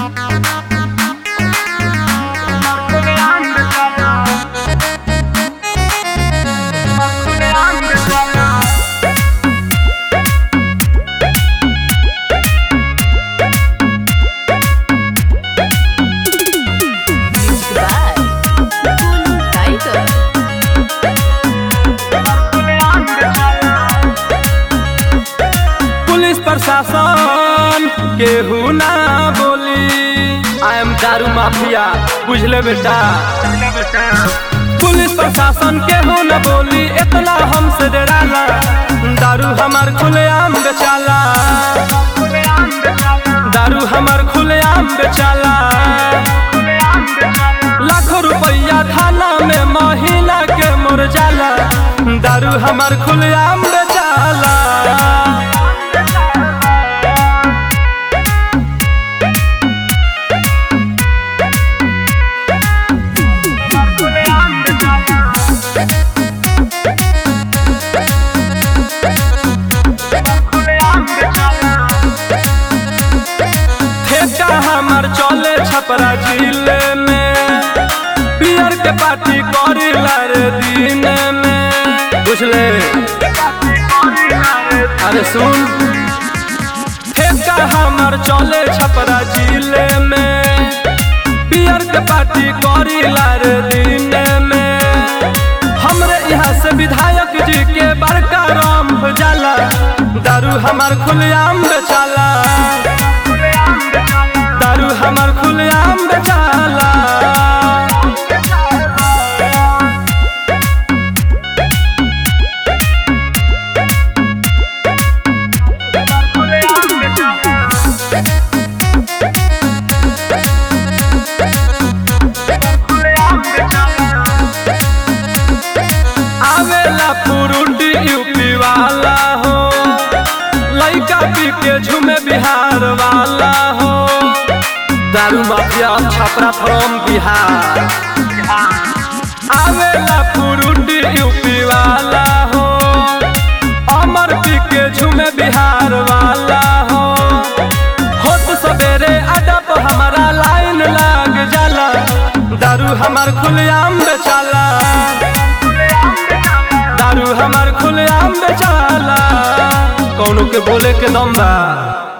police प्रशासन केहू ना बोली आई एम दारू माफिया बुझले बेटा पुलिस प्रशासन केहू ना बोली इतना हमसे डराला दारू हमार खुलेआम बेचाला दारू हमार खुलेआम बेचाला लाखों रुपया थाना में महीना के मोर जाला दारू हमार खुलेआम बेचाला ठेका हमार चले छपरा जिले में पियर के पार्टी करी रे दिन में बुझले अरे सुन ठेका हमार चले छपरा जिले में पियर के पार्टी करी रे दिन में हमरे यहाँ से विधायक जी के बड़का राम जाला दारू हमार खुलेआम बेचाला दारू हमार खुलेआम बेचाला आवेला पुरुटी यूपी वाला हो लइका पी के झूमे बिहार वाला हो दारू माफिया छपरा फ्रॉम बिहार आवेला पुरुटी यूपी वाला हो अमर पी के झूमे बिहार वाला हो होत सवेरे अडप हमारा लाइन लाग जाला दारू हमार खुलेआम बेचाला दारू हमार खुलेआम बेचाला कौनो के बोले के दम बा